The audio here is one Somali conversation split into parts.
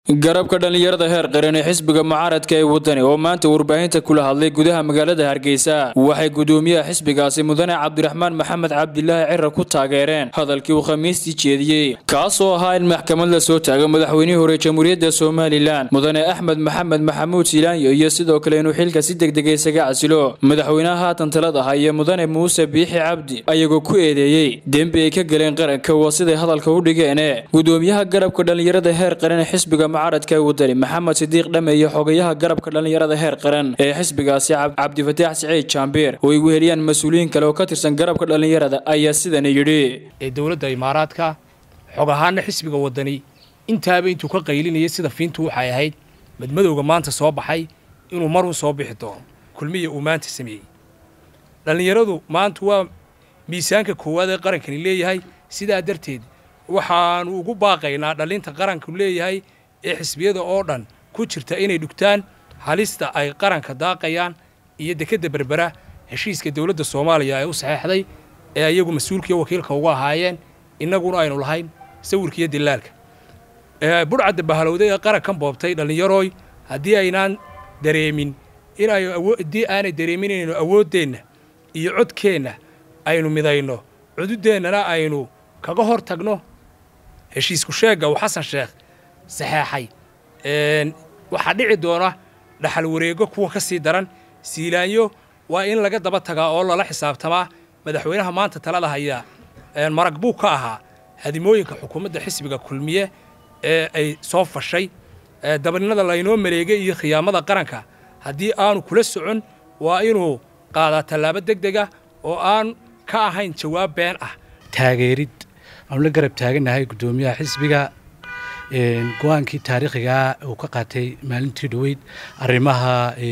garabka dhallinyarada heer qaran ee xisbiga mucaaradka ee wadani oo maanta warbaahinta kula hadlay gudaha magaalada hargeysa waxay gudoomiyaha xisbigaasi mudane cabdiraxmaan maxamed cabdilaahi cira ku taageereen hadalkii uu khamiistii jeediyey kaasoo ahaa in maxkamad la soo taago madaxweynihii hore jamhuuriyadda somalilan mudane axmed maxamed maxamuud silaanyo iyo sidoo kale inuu xilka si degdega isaga casilo madaxweynaha haatan talada haya mudane muuse biixi cabdi ayagoo ku eedeeyey dembi ay ka galeen qaranka waa siday hadalka u dhigeene gudoomiyaha garabka dhallinyarada heer qaran ee xisbiga mucaaradka ee wadani maxamed sidiiq dhame iyo xogayaha garabka dhallinyarada heer qaran ee xisbigaasi cabdifataax siciid jaambiir oo ay weheliyaan mas-uuliyiin kale oo ka tirsan garabka dhallinyarada ayaa sidani yidhi ee dowladda imaaraadka xog ahaana xisbiga wadani intaaba intuu ka qaylinayay sida fiintu waxay ahayd madmadowga maanta soo baxay inuu maruu soo bixi doono kulmiya uu maanta sameeyey dhallinyaradu maanta waa miisaanka koowaad ee qarankani leeyahay sidaa darteed waxaanu ugu baaqaynaa dhallinta qaranku leeyahay ee xisbiyada oo dhan ku jirta inay dhugtaan halista ay qaranka daaqayaan iyo dekedda berbera heshiiska dowladda soomaaliya ee u saxeexday ee ayagu mas-uulkiiyo wakiilka uga ahaayeen innaguna aynu lahayn sawirkiiyo dilaalka budhcadda bahalowday ee qarankan boobtay dhallinyarooy haddii aynaan dareemin inay haddii aanay dareemin inaynu awooddeenna iyo codkeenna aynu midayno cududeennana aynu kaga hor tagno heshiisku sheegga uu xasan sheekh saxeexay waxaa dhici doona dhaxal wareego kuwa ka sii daran siilaanyo waa in laga daba tagaa oo lala xisaabtamaa madaxweynaha maanta talada hayaa marag buu ka ahaa hadimooyinka xukuumadda xisbiga kulmiye ee ay soo fashay dabaninada laynoo mareegay iyo khiyaamada qaranka haddii aanu kula socon waa inuu qaadaa tallaabo deg dega oo aan ka ahayn jawaab been ah taageerid aanu la garab taagannahay guddoomiyaha xisbiga go-aankii taariikhigaa uu ka qaatay maalintii dhoweyd arrimaha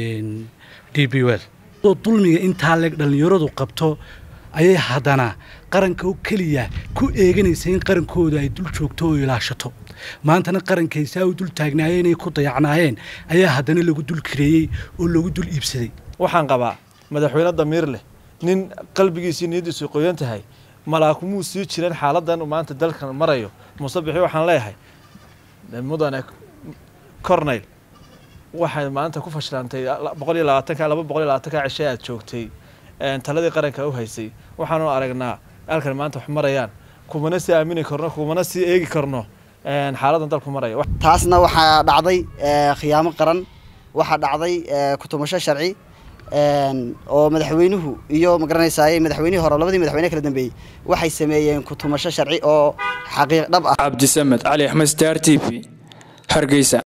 d b wel dulmiga intaa leeg dhallinyaradu qabto ayay haddana qaranka oo keliya ku eeganaysa in qarankooda ay dul joogto oo ilaashato maantana qarankaysaa u dul taagnaayeen ay ku dayacnaayeen ayaa haddana lagu dul kireeyey oo lagu dul iibsaday waxaan qabaa madaxweyne damiir leh nin qalbigiisii niyaddiisu qoyan tahay malaakumuu sii jiran xaaladan maanta dalkan marayo muuse bixi waxaan leeyahay mudane corneyl waxay maanta ku fashilantay boqol iyo labaatanka laba boqol iyo labaatanka cishe aad joogtay taladii qaranka u haysay waxaanu aragnaa halkan maanta wax marayaan kumana sii aamini karno kumana sii eegi karno xaaladan dalku maraya taasna waxaa dhacday khiyaamo qaran waxaa dhacday kutumasho sharci oo madaxweynuhu iyo magaranaysaay madaxweynihii hore labadii madaxweyne kala dambeeyey waxay sameeyeen kutumasho sharci oo xaqiiq dhab ah cabdisamed cali axmed star t v hargeysa